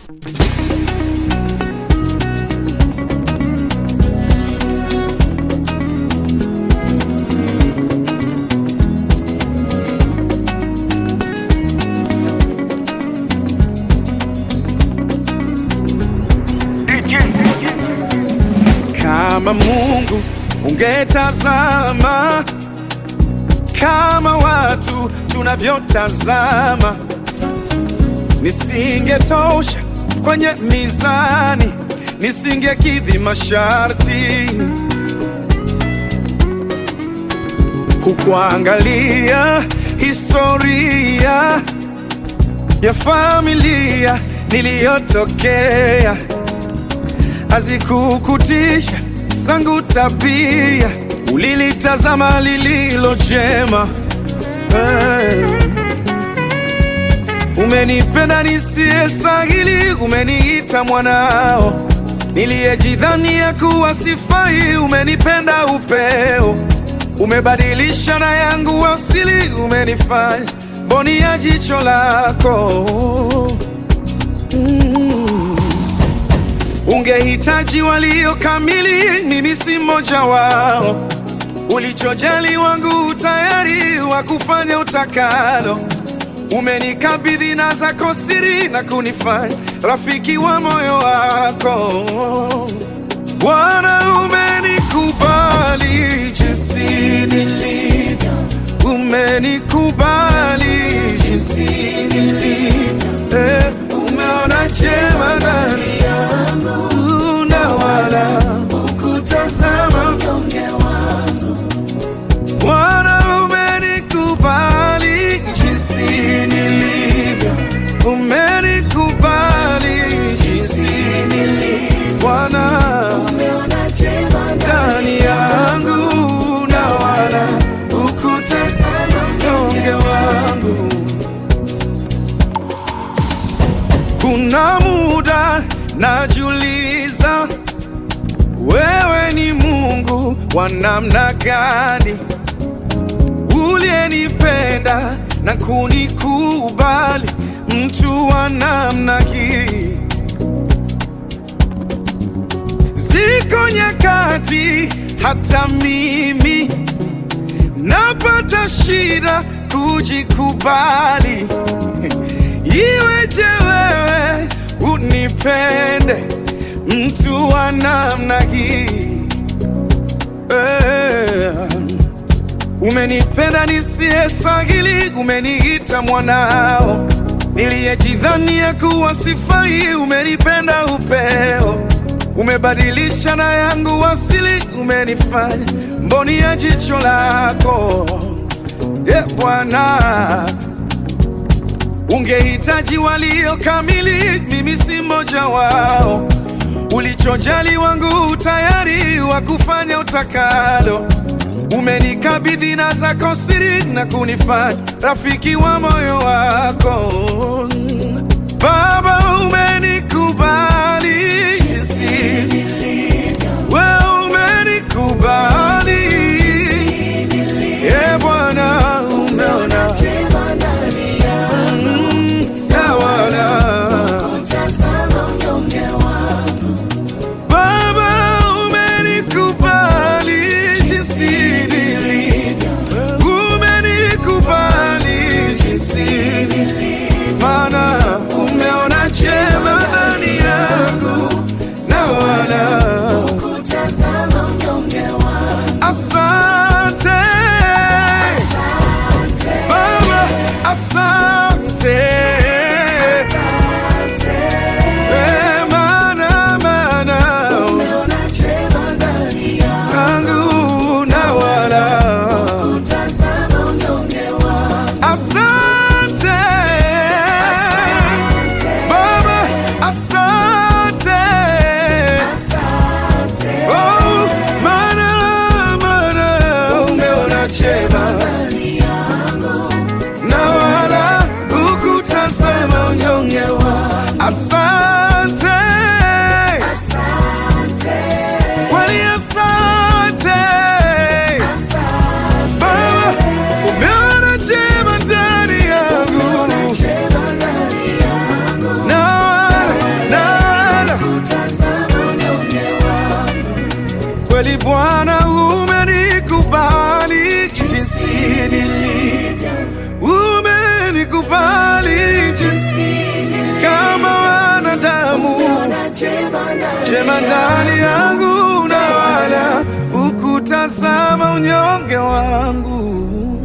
Kama Mungu ungetazama kama watu tunavyotazama, nisingetosha kwenye mizani, nisingekidhi masharti. Hukuangalia historia ya familia niliyotokea, hazikukutisha zangu tabia, ulilitazama lililo jema. Hey. Umenipenda nisiyestahili, umeniita mwanao, niliyejidhania kuwa sifai, umenipenda upeo, umebadilisha na yangu asili, umenifanya mboni ya jicho lako mm. Ungehitaji walio kamili, mimi si mmoja wao. Ulichojali wangu tayari wa kufanya utakalo. Umenikabidhi na zako siri na kunifanya rafiki wa moyo wako. Bwana, umenikubali jinsi nilivyo, umenikubali jinsi nilivyo, eh, umeona jema ndani yangu na wala hukutazama unyonge wangu. Bwana, umenikubali jinsi nilivyo, umenikubali jinsi nilivyo. Bwana, Umeona jema ndani yangu na wala hukutazama unyonge wangu. Kuna muda najiuliza, wewe ni Mungu wa namna gani, uliyenipenda na kunikubali, mtu wa namna hii. Ziko nyakati hata mimi napata shida kujikubali. Iweje wewe unipende mtu wa namna hii eh. Umenipenda nisiyestahili, umeniita mwanao, niliyejidhania kuwa sifai, umenipenda upeo, umebadilisha na yangu asili, umenifanya mboni ya jicho lako e Bwana. Ungehitaji walio kamili, mimi si mmoja wao. Ulichojali wangu tayari wa kufanya utakalo. Umenikabidhi na zako siri na kunifanya rafiki wa moyo wako. Baba, umenikubali jinsi wewe umenikubali. E Bwana, umeona jema ndani yangu, mm, na wala tazama unyonge wangu. Baba umenikubali jinsi nilivyo, umenikubali jinsi nilivyo, maana umeona jema ndani yangu na wala Kutazama unyonge wangu. asante Baba, asante Asante. Eh, maana maana Umeona jema ndani yangu. yangu na wala Kutazama unyonge wangu. Asante Baba, asante Asante. Oh, maana maana umeona chema Ndani yangu. na wala hukutazama unyonge wa asante Asante. kweli asante Asante. Baba, umeona chema ndani yangu Jema ndani yangu. na wala Bwana, umenikubali jinsi nilivyo, umenikubali jinsi si kama wanadamu, Umeona jema ndani jema ndani yangu na wala ukutazama unyonge wangu.